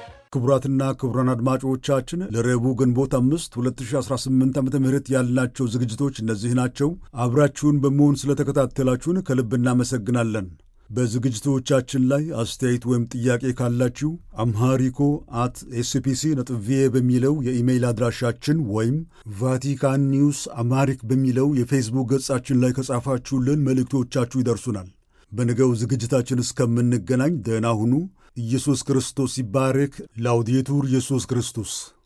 ክቡራትና ክቡራን አድማጮቻችን ለረቡዕ ግንቦት አምስት 2018 ዓ ም ያልናቸው ዝግጅቶች እነዚህ ናቸው። አብራችሁን በመሆን ስለተከታተላችሁን ከልብ እናመሰግናለን። በዝግጅቶቻችን ላይ አስተያየት ወይም ጥያቄ ካላችሁ አምሃሪኮ አት ኤስፒሲ ነጥብ ቪኦኤ በሚለው የኢሜይል አድራሻችን ወይም ቫቲካን ኒውስ አማሪክ በሚለው የፌስቡክ ገጻችን ላይ ከጻፋችሁልን መልእክቶቻችሁ ይደርሱናል። በነገው ዝግጅታችን እስከምንገናኝ ደህና ሁኑ። ኢየሱስ ክርስቶስ ይባረክ። ላውዴቱር ኢየሱስ ክርስቶስ